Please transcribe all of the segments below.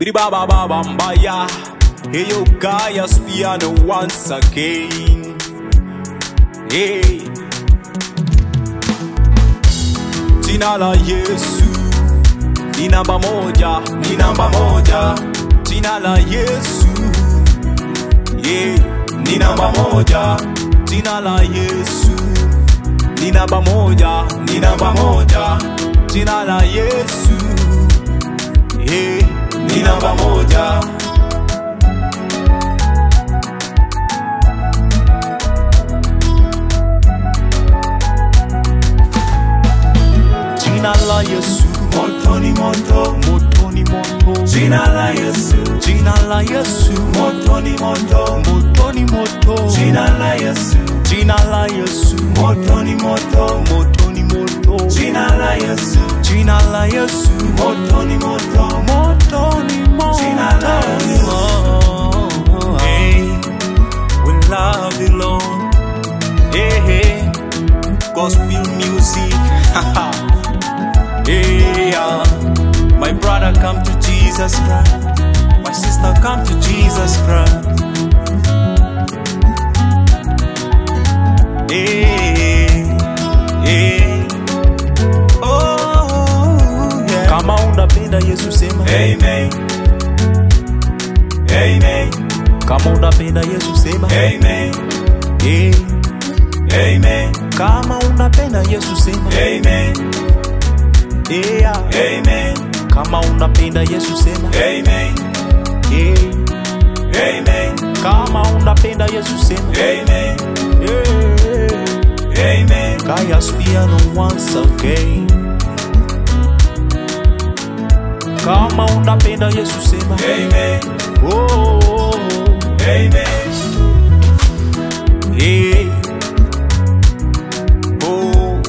Bidi baba baba mbaya. Hey yo, Gaia's piano once again. Hey. Jina la Yesu ni namba moja, ni namba moja. Jina la Yesu yeah, ni namba moja. Jina la Yesu ni namba moja, ni namba moja. Jina la Yesu yeah, ni namba moja. Jina la Yesu Moto ni moto, moto ni moto. jina la Yesu. Jina la Yesu Moto ni moto, moto ni moto. jina la Yesu. Jina la Yesu Moto ni moto, moto ni moto. jina la Yesu. Jina la Yesu Moto ni moto, moto ni moto. Jina la Yesu. Hey, we love the Lord. Hey, hey, gospel music. hey, yeah. My brother, come to Jesus Christ. My sister, come to Jesus Christ. Hey, hey. Oh, yeah. Kama unapenda Yesu sema Amen. Amen. Kama unapenda Yesu sema Amen. hey. Amen. Kama unapenda Yesu sema Amen. yeah. Amen. Kama unapenda Yesu sema Amen. yeah. Amen. Kama unapenda Yesu sema Amen. yeah. Amen. Gaia's piano once again. Kama unapenda Yesu sema Amen. oh. Amen. Hey. Oh.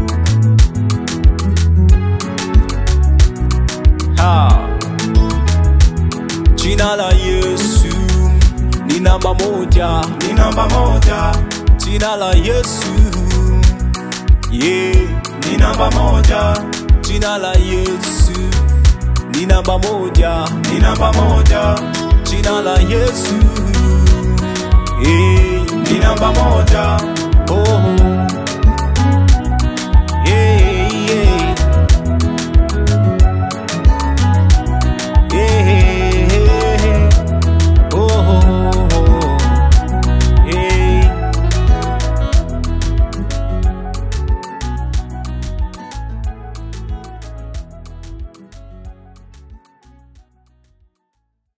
Ha. Jina la Yesu ni namba moja. Ni namba moja, Jina la Yesu yeah. ni namba moja, Jina la Yesu ni namba moja. ni namba moja, Jina la Yesu yeah. ni namba moja, oh.